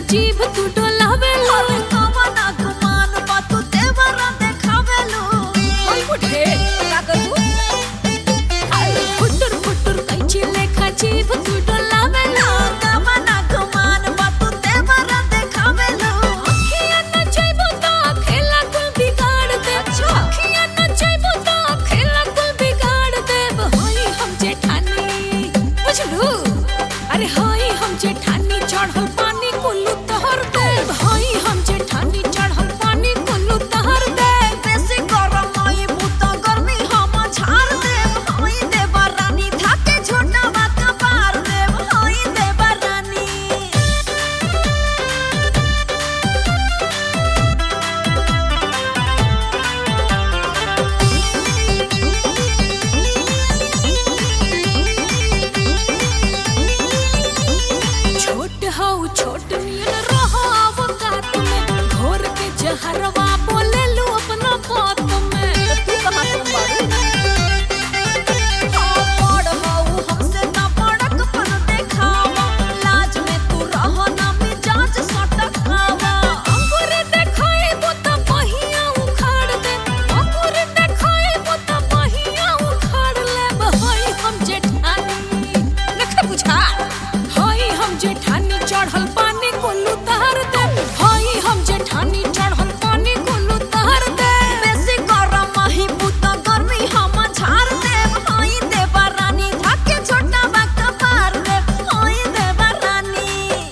जीभ तू डोलावेलो अरे कवना गुमान बा तू देवरा देखावेलो ओय बुढ़े का करू अरे फुटुर फुटुर कैची लेखा जीभ तू डोलावेलो कवना गुमान बा तू देवरा देखावेलो अखियां न चाइबो तो खेला कुल बिगाड़ दे अच्छा। अखियां न चाइबो तो खेला कुल बिगाड़ दे होई हम जेठानी बुझलू अरे होई हम जेठानी चढ़ल पानी कुल्लू तहर दे होई हम जेठानी चढ़ल पानी कुल्लू तहर दे बेसी गरम आई बुता गर्मी हम झाड़ देव होई देवा रानी थाके छोटा बात पार देव होई देवा रानी छोट हौ छोट नियन रहो अवकात में घोर के जहरवा बोले लू अपना बात में तू कहां से मरू पड़ हऊ हमसे ना पड़क पन देखावा लाज में तू रहो ना मिजाज सटकावा अंकुर देखाए बोता पहिया उखाड़ दे अंकुर देखाए बोता पहिया उखाड़ ले बहई हम जेठानी नख बुझा हई हम जेठानी चढ़ल पानी कोल्लू तहर दे हई हम जेठानी चढ़ल पानी कोल्लू तहर दे बेसी गरम ही बुता गर्मी हम झाड़ देव होई देवा रानी थाके छोटा बात पार देव होई देवा रानी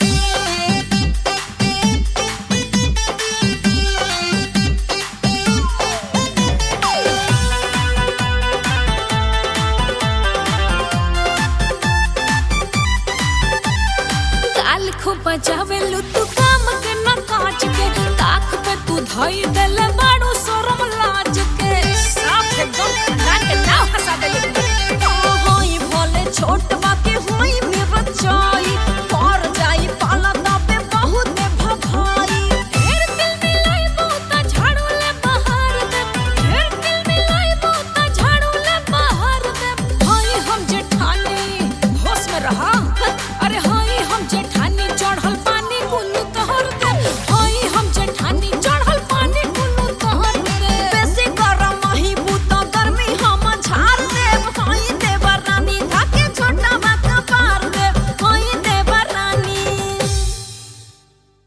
गाल खूब बजावेलू तू काम के न काज के ताक पे तू धई देले बाड़ू शरम लाज के साफ एकदम खानदान के नाव हंसा देले